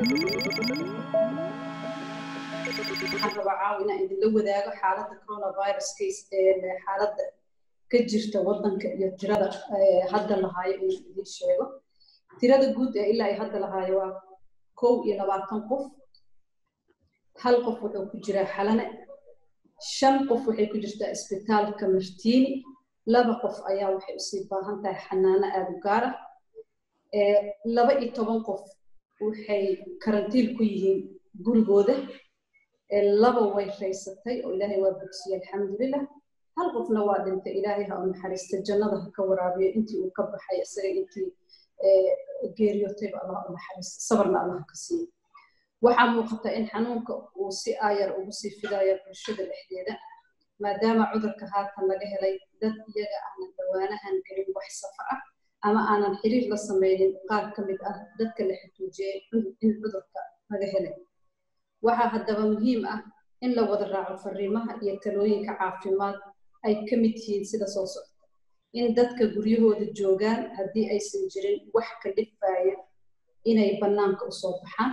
waxaan rabaa caawa inaan idinla wadaago xaaladda coronavirus case ee xaaladda ka jirta waddanka iyo tirada hadda lahaayo inaan idin sheego tirada guud ee ilaa ay hadda lahaayo waa kow iyo labaatan qof hal qof wuxuu ku jiraa xalane shan qof waxay ku jirtaa isbitaalka martiini laba qof ayaa waxay usii baahan tahay xanaano aada u gaar ah laba iyo toban qof waxay karantiil ku yihiin gurigooda laba way raysatay oo ilaahay waa bogsiyey alxamdulilah hal qofna waa dhintay ilaahay ha u naxariista jannada ha ka waraabiyo intii uu ka baxay isaga intii geeriyootayba allah u naxariista sabarna allah ka siiyo waxaa muuqata in xanuunka uu si aayar ugu sii fidayo bulshada dhexdeeda maadaama cudurka haatan laga helay dad iyaga aanan dhawaanahan gelin wax safar ah ama aanan xiriir la samaynin qaar ka mid ah dadka la xutuujiyey in cudurka laga helay waxaa haddaba muhiim ah in la wada raaco fariimaha iyo talooyinka caafimaad ay ka mid yihiin sida soo socda in dadka guryahooda joogaan haddii aysan jirin wax ka dhifaya inay bannaanka usoo baxaan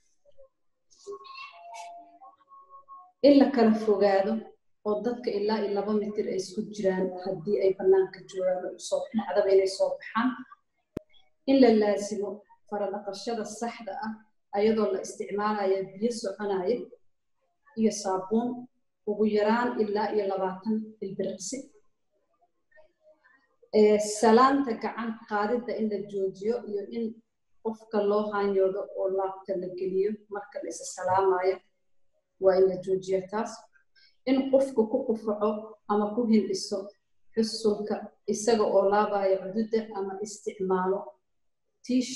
in la kala fogaado oo dadka ilaa iyo laba mitir ay isku jiraan haddii ay bannaanka joogaan oo usoo dhacdaba inay soo baxaan in la laasimo faradhaqashada saxda ah ayadoo la isticmaalaya biyo soconaya iyo saabuun ugu yaraan ilaa iyo labaatan ilbiriqsi salaanta gacan qaadidda in la joojiyo iyo in qofka loo haanyoodo oo laabta la geliyo marka la isa salaamayo waa in la joojiyo taas in qofku ku qufaco ama ku hindhiso xusulka isaga oo laabaya cududda ama isticmaalo tiish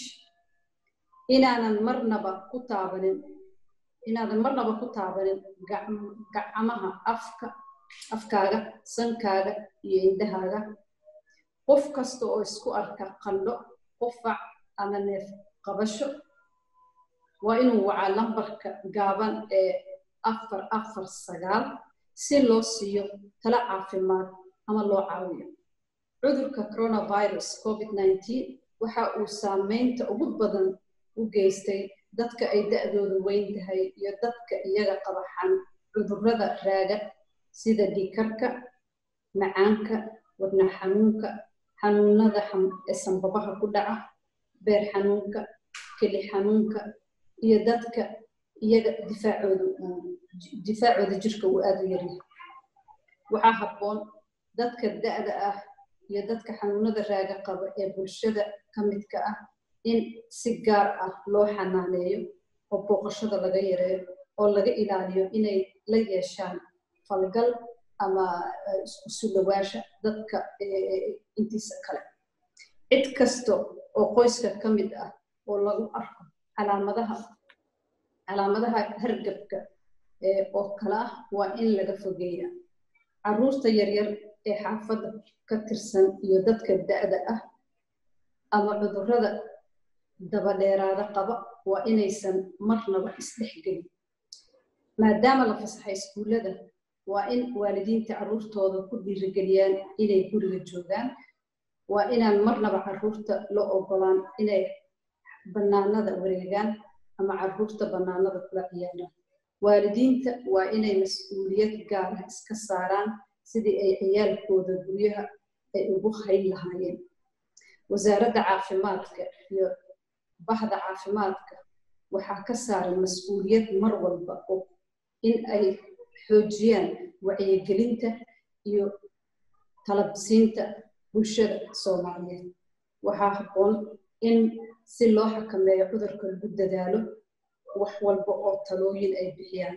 inaanan marnaba ku taabanin inaadan marnaba ku taabanin gacmaha afka afkaaga sankaaga iyo indhahaaga qof kasta oo isku arka qandho qufac ama neef qabasho waa inuu wacaa lambarka gaaban ee afar afar sagaal si loo siiyo talo caafimaad ama loo caawiyo cudurka coronavirus covid nineteen waxa uu saameynta ugu badan u geystay dadka ay da-doodu weyn tahay iyo dadka iyaga qabaxan cudurrada raaga sida dhiikarka macaanka wadna xanuunka xanuunada sanbabaha ku dhaca beer xanuunka keli xanuunka iyo dadka iyaga difaacooda difaacooda jirka uu aada u yaryahay waxaa habboon dadka da-da ah iyo dadka xanuunada raaga qaba ee bulshada ka midka ah in si gaar ah loo xanaaneeyo oo booqashada laga yareeyo oo laga ilaaliyo inay la yeeshaan falgal ama isku sulawaasha dadka intiisa kale cid kasta oo qoyska ka mid ah oo lagu arko calaamadaha calaamadaha hargabka oo kale ah waa in laga fogeeya caruurta yaryar ee xaafadda ka tirsan iyo dadka da-da ah ama cudurrada dabadheeraada qaba waa inaysan marnaba isdhexgelin maadaama la fasaxay iskuullada waa in waalidiinta carruurtooda ku dhiirigeliyaan inay guriga joogaan waa inaan marnaba carruurta la ogolaan inay bannaanada wareegaan ama carruurta bannaanada kula ciyaaraan waalidiinta waa inay mas-uuliyad gaara iska saaraan sidii ay ciyaalkooda guryaha ay ugu hayn lahaayeen wasaaradda caafimaadka iyo bahda caafimaadka waxaa ka saaran mas-uuliyad mar walba oo in ay xoojiyaan wacyigelinta iyo talabsiinta bulshada soomaaliyeed waxaa habboon in si loo xakameeyo cudurka lagu dadaalo wax walba oo talooyin ay bixiyaan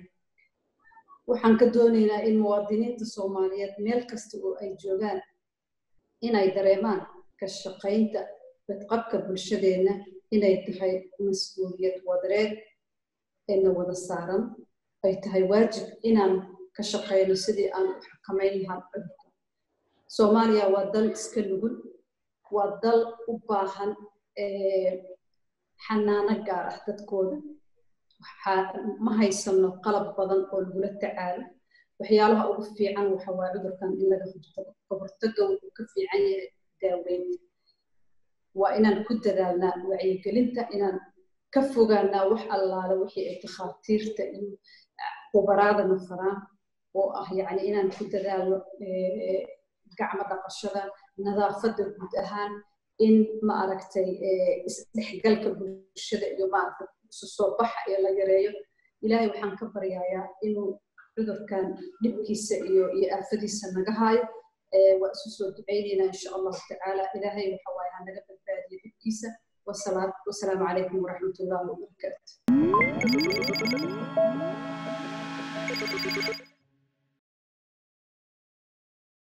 waxaan ka doonaynaa in muwaadiniinta soomaaliyeed meel kasta oo ay joogaan inay dareemaan ka shaqaynta badqabka bulshadeenna inay tahay mas-uuliyad wadareed eena wada saaran ay tahay waajib inaan ka shaqayno sidii aan u xakamayn lahaan cudurka soomaaliya waa dal iska nugul waa dal u baahan xanaano gaar ah dadkooda ma haysano qalab badan oo lagula tacaalo waxyaalaha ugu fiican waxa waa cudurkan in laga hortago ka hortaga wuxuu ka fiican yahay daaweynta waa inaan ku dadaalnaa wacyigelinta inaan ka fogaanaa wax allaale wixii ay takhaatiirta iyo khubaraadana faraan oo ah yacni inaan ku dadaalno gacmo dhaqashada nadaafadda guud ahaan in ma aragtay isdhexgalka bulshada iyo maaragtay isu soo baxa iyo la yareeyo ilaahay waxaan ka baryayaa inuu cudurkan dhibkiisa iyo iyo aafadiisa naga haayo waa isu soo ducaynaynaa insha allahu tacaala ilaahay waxa waaye ha naga badbaadiyo dhibkiisa wasalaamu calaykum waraxmat ullahi wabarakaatu